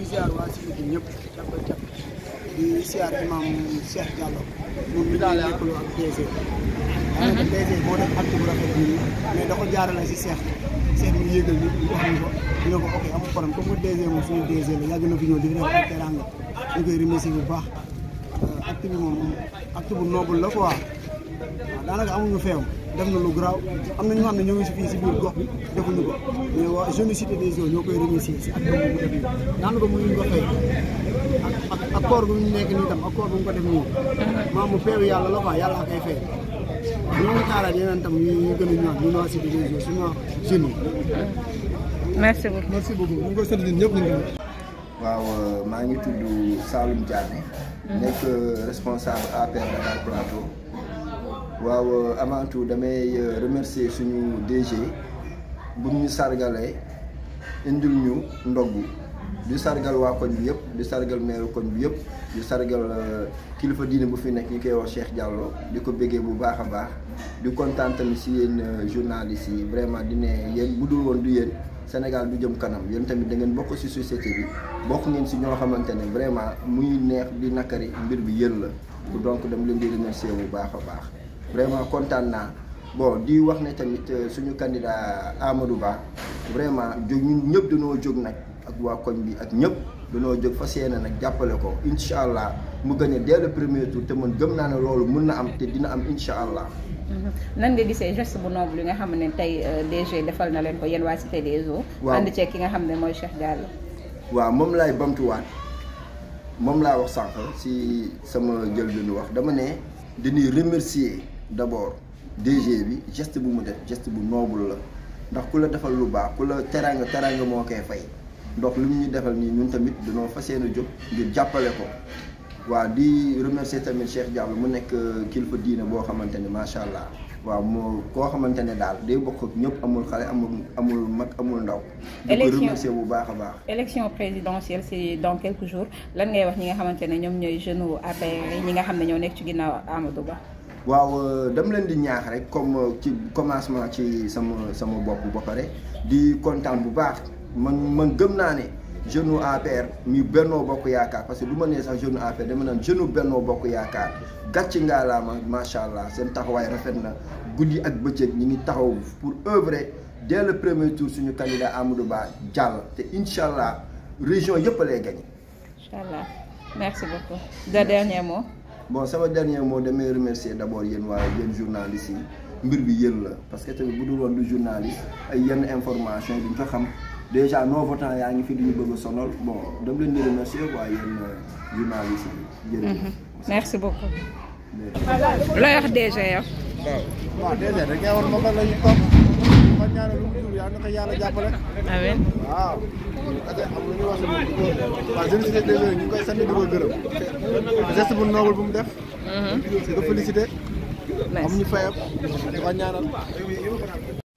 ziar waa si biir ñëpp jàpp jàpp di ziar imam Cheikh Diallo moom mi ngi lëkkaloo ak DG. daanaka DG moo def acte bu rafet bi mais da ko jaarale si Cheikh Cheikh mi yëgal ni wax ñu ko dina ko ok amul problème comme que DG moom suñu DG la yàgg na fi ñëw di def ay teranga ñu koy remercier bu baax acte bi moom acte bu noble la quoi waaw daanaka amuñu feew def na lu garaaw am na ñoo xam ne ñoo ngi si fii si biir gox bi defuñu ko mais waa jeune cité des eaux ñoo koy remercier si acte bu mu def nii daanaka mënuñu ko fay ak ak ak koor bu ñu nekk nii tam ak koor bu mu ko def nii maam mu peewu yàlla la quoi yàlla koy fay ñoo ngi xaaraat yeneen tam ñu ñu gën a ñëwaat ñu waa cité des eaux suñu jeunes yi merci beaucoup merci beaucoup ñu ngi koy sant ñun ñëpp ñu ngi waaw maa ngi tudd Saloum Diané. nekk responsable APR Dakar Plateau. waaw avant tout damay remercier suñu DG bu ñu sargalee indil ñu ndogg di sargal waa koñ bi yëpp di sargal meeru koñ bi yëpp di sargal kilifa diine bu fi nekk ñu koy wax Cheikh Diallo di ko béggee bu baax a baax di kontaan tamit si yéen journalistes yi vraiment di ne yéen bu dul woon du yéen Sénégal du jëm kanam yéen tamit da ngeen bokk si société bi bokk ngeen si ñoo xamante ne vraiment muy neex di nakari mbir bi yéen la donc dama leen di remercier bu baax a baax vraiment kontaan naa bon di wax ne tamit suñu candidat Amadou Ba vraiment jóg ñun ñëpp dañoo jóg nag ak waa koñ bi ak ñëpp dañoo jóg fas yéene nag jàppale ko incha allah mu gagné dès le premier tour te man gëm naa ne loolu mun na am te dina am incha allah. nan nga gisee geste bu noble li nga xam ne tey DG defal na leen ko yéen waa Cité des Eaux. waaw ànd ceeg ki nga xam ne mooy Cheikh Diallo. waaw moom laay bamtuwaat moom laa wax sànq si sama jëlbéenu wax dama ne dañuy remercier d'abord DG bi geste bu mu def geste bu noble la ndax ku la defal lu baax ku la teraanga teraanga moo koy fay ndox li mu ñu defal nii ñun tamit dañoo fas yéene jóg ngir jàppale ko waaw di remercier tamit Cheikh Diallo mu nekk kilifa diine boo xamante ne macha allah waaw moo koo xamante ne daal day bokk ak ñëpp amul xale amul amul mag amul ndaw. di ko Élection- remercier bu baax a baax. élection présidentielle c'est dans quelques jours lan ngay wax ñi nga xamante ne ñoom ñooy jeunes u APR yi ñi nga xam ne ñoo nekk ci ginnaaw Amadou Ba. waaw dama leen di ñaax rek comme ci commencement ci sama sama bopp ba pare di kontaan bu baax man man gëm naa ne jeune u APR mi Bennoo Bokk Yaakaar parce que du ma nee sax jeune u APR dama naan jeune u Bennoo Bokk Yaakaar gàcc ngaa laa ma macha allah seen taxawaay rafet na guddi ak bëccëg ñi ngi taxaw pour œuvrer dès le premier tour suñu candidat Amadou Ba jàll te incha allah région yëpp lay gagné. incha allah merci beaucoup. de dernier mot. bon sama dernier mot damay remercier d' abord yéen waa yéen journalistes yi mbir bi yéen la parce que tamit bu dul woon du journaliste ay yenn information yi duñ ko xam déjà non votant yaa ngi fi duñu bëgg a sonal bon dama leen di remercier waa yéen journalistes yi jërëjëf merci beaucoup. looy wax DG yow. waaw déjà rek ngay war moom la ñu topp ma ñaanal lu mu jur yàlla na ko yàlla jàppale amiin. waaw ate am lu ñu wax waaw jeune cité des eaux ñu ngi koy sant di ko gërëm geste bu noble bu mu def di ko félicité amuñu fayam di ko ñaanal